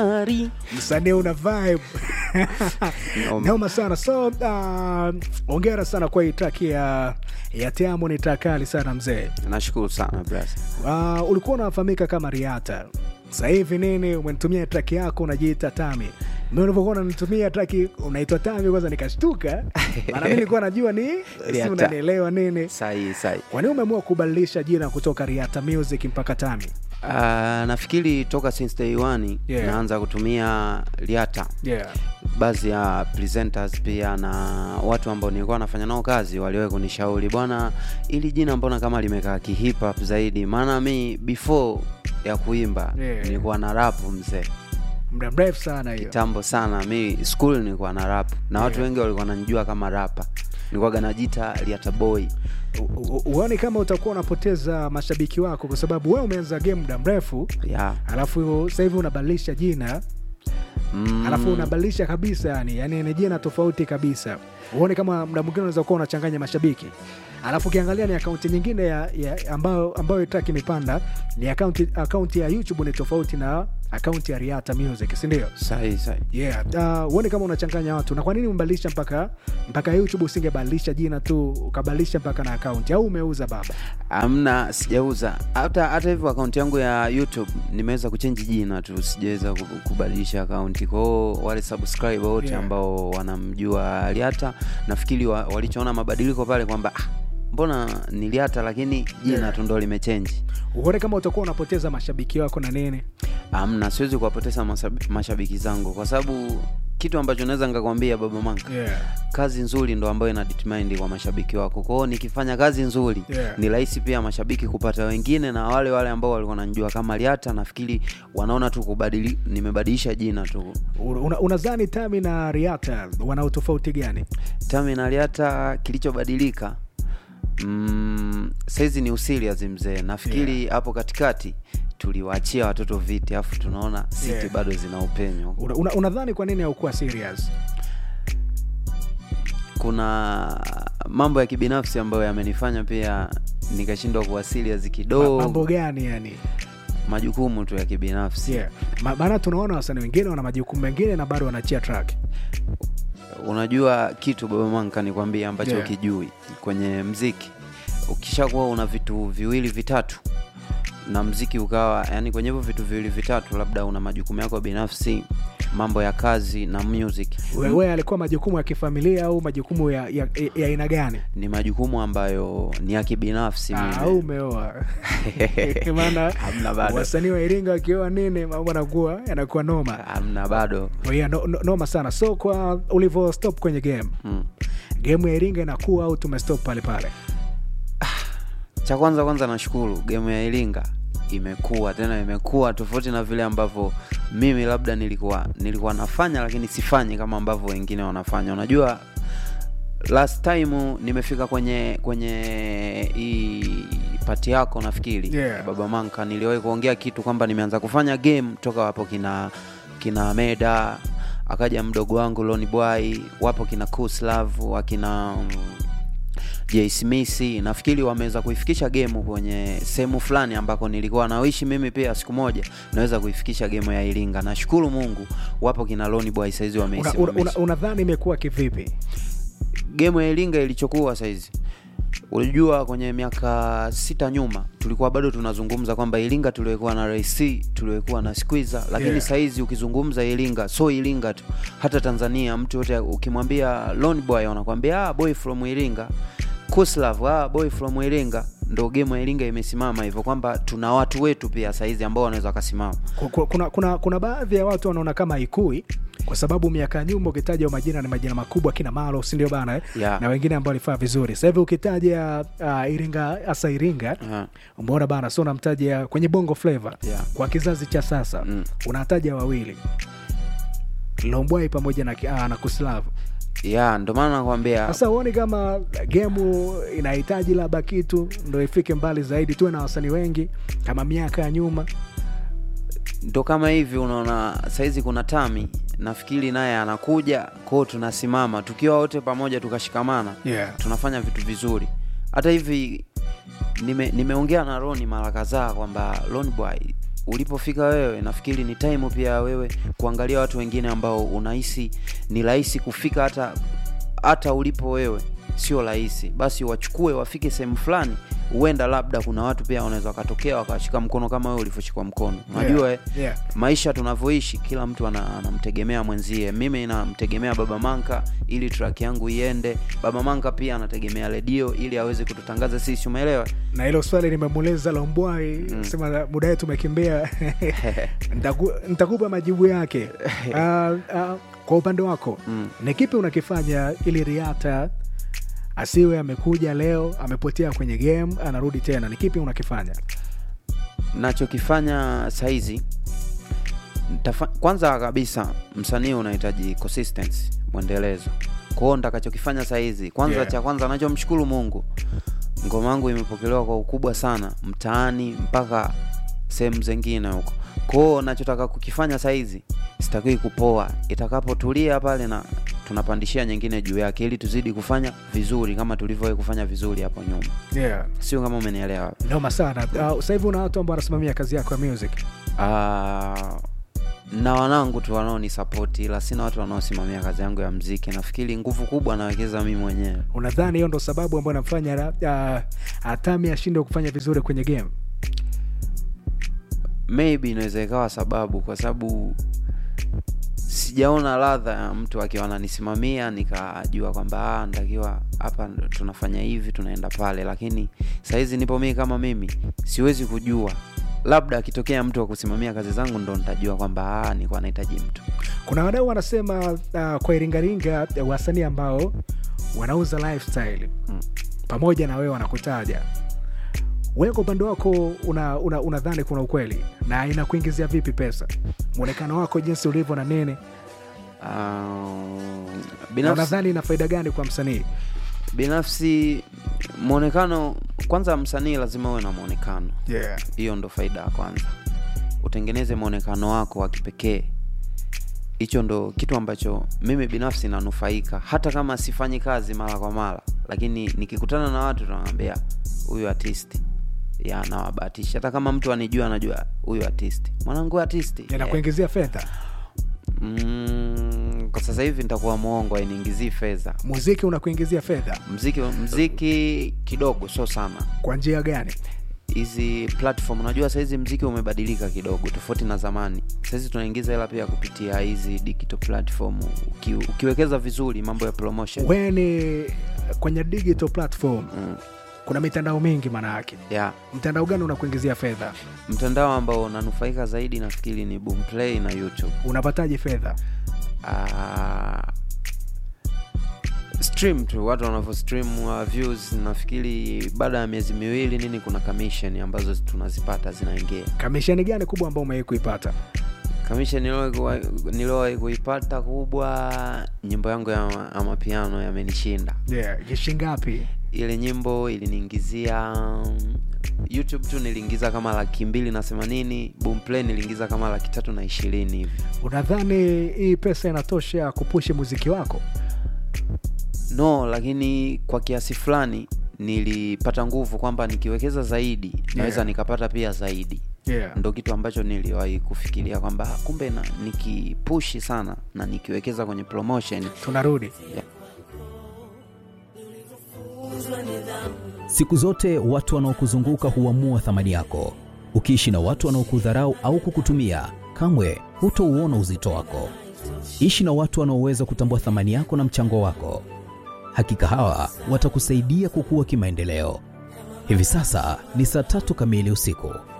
ari msanii una vibe Noma. noma sana so uh, ongera sana kwa hii track ya ya Teamo ni track kali sana mzee nashukuru sana brother. uh, ulikuwa unafahamika kama Riata sasa hivi nini umenitumia track yako unajiita Tami mimi ulivyokuwa unanitumia track unaitwa Tami kwanza nikashtuka maana mimi nilikuwa najua ni si Riata. unanielewa nini sahi sahi kwa nini umeamua kubadilisha jina kutoka Riata Music mpaka Tami Uh, nafikiri toka since day one Yeah. naanza kutumia liata yeah baadhi ya presenters pia na watu ambao nilikuwa nafanya nao kazi waliwahi kunishauri bwana ili jina mbona kama limekaa kihip hop zaidi maana mi before ya kuimba Yeah. nilikuwa na rap mzee muda mrefu sana hiyo kitambo sana mi school nilikuwa na rap na watu Yeah. wengi walikuwa nanijua kama rapa nilikuwaga najita liata boy U- u- uone kama utakuwa unapoteza mashabiki wako kwa sababu wewe umeanza game muda mrefu yeah. alafu sasa hivi unabadilisha jina mm. alafu unabadilisha kabisa yani yani ni jina tofauti kabisa uone kama muda mwingine unaweza kuwa unachanganya mashabiki alafu ukiangalia ni akaunti nyingine ya, ya ambayo ambayo track imepanda ni akaunti akaunti ya youtube ni tofauti na akaunti ya riata music sindio sahi sahi yeah uh, uone kama unachanganya watu na kwa nini umbadilisha mpaka mpaka youtube usingebadilisha jina tu ukabadilisha mpaka na akaunti au umeuza baba amna sijauza hata hata hivyo akaunti yangu ya youtube nimeweza kuchenji jina tu sijaweza ku- kubadilisha akaunti kwao wale subscribe wote Yeah. ambao wanamjua liata nafikiri wa, walichoona mabadiliko pale kwamba ah, mbona ni liata lakini jina Yeah. tu ndo limechenji uone kama utakuwa unapoteza mashabiki wako na nini amna siwezi kuwapoteza masab- mashabiki zangu kwa sababu kitu ambacho naweza nikakwambia baba manka yeah. kazi nzuri ndo ambayo ina determine kwa mashabiki wako kwao nikifanya kazi nzuri Yeah. ni rahisi pia mashabiki kupata wengine na wale wale ambao walikuwa nanjua kama liata nafikiri wanaona tu kubadili nimebadilisha jina tu Una- unadhani tami na riata wana utofauti gani tami na liata kilichobadilika mm, saizi ni usirias mzee nafikiri hapo katikati tuliwaachia watoto viti alafu tunaona siti Yeah. bado zina upenyo Una- una- unadhani kwa nini haukuwa serious kuna mambo ya kibinafsi ambayo yamenifanya pia nikashindwa kuwa serious Ma- kidogo mambo gani yani majukumu tu ya kibinafsi yeah. Ma- maana tunaona wasanii wengine wana majukumu mengine na bado wanachia track unajua kitu baba manka nikwambia ambacho Yeah. ukijui kwenye mziki ukishakuwa una vitu viwili vitatu na mziki ukawa yani kwenye hivyo vitu viwili vitatu labda una majukumu yako binafsi mambo ya kazi na music wewe alikuwa majukumu ya kifamilia au majukumu ya ya- ya aina gani ni majukumu ambayo ni ya kibinafsi Ah, mimi. au umeoa maana Hamna bado. wasanii wa iringa wakioa nini mambo yanakuwa yanakuwa noma amna bado Oh, yeah, no, no, noma sana so kwa ulivyo stop kwenye game mm. game ya iringa inakuwa au tumestop pale pale cha kwanza kwanza nashukuru gemu ya iringa imekuwa tena imekuwa tofauti na vile ambavyo mimi labda nilikuwa nilikuwa nafanya lakini sifanyi kama ambavyo wengine wanafanya unajua last time nimefika kwenye kwenye hii pati yako nafikiri Yeah. baba manka niliwahi kuongea kitu kwamba nimeanza kufanya game toka wapo kina kina meda akaja mdogo wangu loni boy wapo kina kuslav akina mm, J Smith nafikiri wameweza kuifikisha game kwenye sehemu fulani ambako nilikuwa nawishi mimi pia siku moja naweza kuifikisha game ya Iringa. Nashukuru Mungu wapo kina Loni Boy saizi unadhani una, wameisimamisha. una, unadhani imekuwa kivipi game ya Iringa ilichokuwa saizi Unajua kwenye miaka sita nyuma tulikuwa bado tunazungumza kwamba Iringa tuliwekuwa na Rais C, tuliwekuwa na Squeezer, lakini Yeah. saizi ukizungumza Iringa, so Iringa tu, hata Tanzania mtu yote ukimwambia Lone Boy wanakwambia ah, boy from Iringa. Kuslav, ah, boy from Iringa. Ndo game ya Iringa imesimama hivyo kwamba tuna watu wetu pia saizi ambao wanaweza wakasimama. Ku- ku- kuna, kuna, kuna baadhi ya watu wanaona kama ikui kwa sababu miaka ya nyuma ukitaja majina ni majina makubwa kina malo sindio bana eh? Yeah. na wengine ambao walifaa vizuri sasa hivi ukitaja uh, iringa hasa iringa Aha. umeona bana so unamtaja kwenye bongo flavor Yeah. kwa kizazi cha sasa Mm. unataja wawili lombwai pamoja na, uh, na kuslav Yeah, ndo maana nakwambia sasa huoni kama gemu inahitaji labda kitu ndo ifike mbali zaidi tuwe na wasanii wengi kama miaka ya nyuma ndo kama hivi unaona saizi kuna tami nafikiri naye anakuja kwao tunasimama tukiwa wote pamoja tukashikamana yeah. tunafanya vitu vizuri hata hivi nime- nimeongea na roni mara kadhaa kwamba Lone boy ulipofika wewe nafikiri ni time pia wewe kuangalia watu wengine ambao unahisi ni rahisi kufika hata hata ulipo wewe sio rahisi basi wachukue wafike sehemu fulani huenda labda kuna watu pia wanaweza wakatokea wakashika mkono kama wewe ulivyoshikwa mkono unajua yeah. eh, yeah. maisha tunavyoishi kila mtu ana- anamtegemea mwenzie mimi namtegemea baba manka ili track yangu iende baba manka pia anategemea redio ili aweze kututangaza sisi umeelewa na hilo swali nimemuuliza lombwai mm. sema muda wetu umekimbia Nitaku- nitakupa majibu yake uh, uh, kwa upande wako Mm. ni kipi unakifanya ili riata asiwe amekuja leo amepotea kwenye game anarudi tena ni kipi unakifanya nachokifanya saizi nitafa- kwanza kabisa msanii unahitaji consistency mwendelezo kwao ntakachokifanya saizi kwanza Yeah. cha kwanza nachomshukuru mungu ngoma yangu imepokelewa kwa ukubwa sana mtaani mpaka sehemu zingine huko kwao nachotaka kukifanya saizi sitakii kupoa itakapotulia pale na tunapandishia nyingine juu yake ili tuzidi kufanya vizuri kama tulivyowahi kufanya vizuri hapo nyuma yeah. sio kama umenielewa noma sana uh, sasa hivi una watu ambao wanasimamia kazi yako ya music Ah, na wanangu tu wanaonisapoti ila sina watu wanaosimamia kazi yangu ya mziki nafikiri nguvu kubwa nawekeza mi mwenyewe unadhani hiyo ndo sababu ambayo namfanya uh, atami ashinde kufanya vizuri kwenye game maybe inaweza ikawa sababu kwa sababu sijaona ladha ya mtu akiwa ananisimamia nikajua kwamba "Ah, ntakiwa hapa ndo tunafanya hivi tunaenda pale lakini sahizi nipo mii kama mimi siwezi kujua labda akitokea mtu wa kusimamia kazi zangu ndo nitajua kwamba "Ah, nilikuwa nahitaji mtu kuna wadau wanasema uh, kwa iringaringa uh, wasanii ambao wanauza lifestyle Mm. pamoja na wewe wanakutaja wewe kwa upande wako unadhani una, unadhani kuna ukweli na inakuingizia vipi pesa mwonekano wako jinsi ulivyo na nini Ah, na binafsi unadhani ina faida gani kwa msanii binafsi mwonekano kwanza msanii lazima uwe na mwonekano yeah. hiyo ndo faida ya kwanza utengeneze mwonekano wako wa kipekee hicho ndo kitu ambacho mimi binafsi nanufaika hata kama sifanyi kazi mara kwa mara lakini nikikutana na watu tunawambia huyu artisti ya nawabahatisha hata kama mtu anijua anajua huyu artisti mwanangu artisti inakuingizia fedha mm, kwa sasa hivi nitakuwa mwongo ainiingizii fedha muziki unakuingizia fedha mziki mziki kidogo sio sana kwa njia gani hizi platform unajua sahizi mziki umebadilika kidogo tofauti na zamani sahizi tunaingiza hela pia kupitia hizi digital platform Uki, ukiwekeza vizuri mambo ya promotion we ni kwenye digital platform mm, kuna mitandao mingi maana yake yeah. mtandao gani unakuingizia fedha mtandao ambao unanufaika zaidi nafikiri ni boomplay na youtube unapataje fedha uh, stream tu watu wanavyo stream uh, views nafikiri baada ya miezi miwili nini kuna commission ambazo tunazipata zinaingia kamishani gani kubwa ambao umewahi kuipata kamisha niliowahi kuipata kubwa nyimbo yangu ya, ma- ya mapiano yamenishinda yeah. kishingapi ile nyimbo iliniingizia um, youtube tu niliingiza kama laki mbili na themanini boomplay niliingiza kama laki tatu na ishirini hivi unadhani hii pesa inatosha kupushi muziki wako no lakini kwa kiasi fulani nilipata nguvu kwamba nikiwekeza zaidi naweza Yeah. nikapata pia zaidi yeah. ndo kitu ambacho niliwahi kufikiria kwamba "Ah, kumbe na nikipushi sana na nikiwekeza kwenye promotion tunarudi Siku zote watu wanaokuzunguka huamua thamani yako. Ukiishi na watu wanaokudharau au kukutumia, kamwe hutouona uzito wako. Ishi na watu wanaoweza kutambua thamani yako na mchango wako. Hakika hawa watakusaidia kukua kimaendeleo. Hivi sasa ni saa tatu kamili usiku.